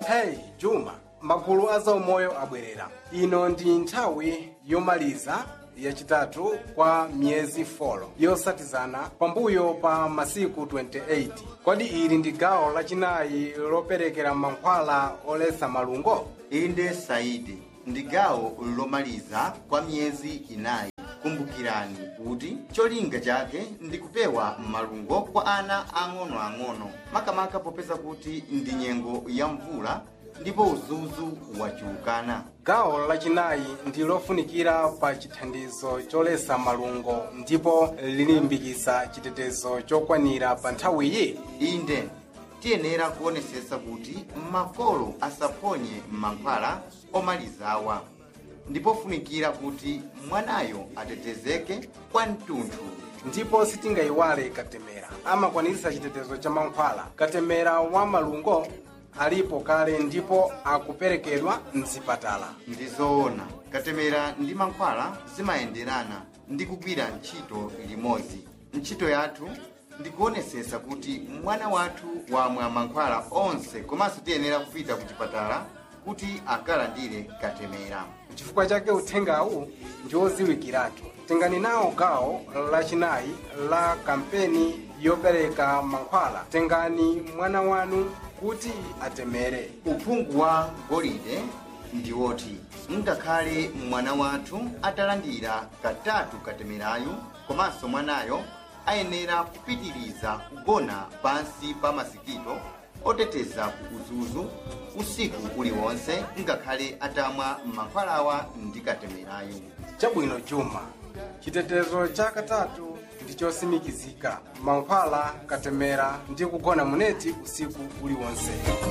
hey juma magulu a zaumoyo abwerera ino ndi nthawi yomaliza yachitatu kwa miyezi 4 yosatizana pambuyo pa masiku 28 kodi ili ndi gawo lachinayi loperekera mankhwala oletsa malungo inde saidi ndi gawo lomaliza kwa miyezi inayi kumbukirani kuti cholinga chake ndi kupewa malungo kwa ana ang'onoang'ono makamaka popeza kuti ndi nyengo ya mvula ndipo udzudzu wachuluka gawo lachinayi ndi lofunikira pa chithandizo choletsa malungo ndipo lilimbikitsa chitetezo chokwanira pa nthawiyi inde tiyenera kuonesesa kuti makolo asaphonye mankhwala omalizawa ndipo funikira kuti mwanayo atetezeke kwa mtunthu ndipo sitingayiwale katemera amakwaniritsa chitetezo cha mankhwala katemera wa malungo alipo kale ndipo akuperekedwa mzipatala ndi zoona katemera ndi mankhwala zimayenderana ndi kugwira ntchito limodzi ntchito yathu ndikuonesesa kuti mwana wathu wamwa mankhwala onse komanso tiyenera kupita ku chipatala kuti akalandire katemera chifukwa chake uthengawu ndi odziwikiratu tengani nawo gawo lachinayi la kampeni yopereka mankhwala tengani mwana wanu kuti atemere uphungu wa golide ndi woti ngakhale mwana wathu atalandira katatu katemerayu komanso mwanayo ayenera kupitiriza kugona pansi pa masikito oteteza ku udzudzu usiku uliwonse ngakhale atamwa mankhwalawa ndi katemerayu chabwino juma chitetezo cha katatu ndi chosimikizika mankhwala katemera ndi kugona muneti usiku uliwonse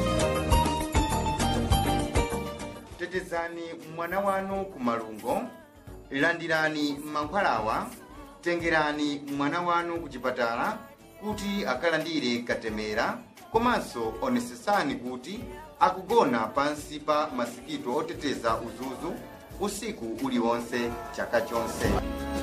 tetezani mwana wanu ku malungo landirani mankhwalawa tengerani mwana wanu ku chipatala kuti akalandire katemera komanso onesesani kuti akugona pansi pa masikito oteteza udzudzu usiku uliwonse chaka chonse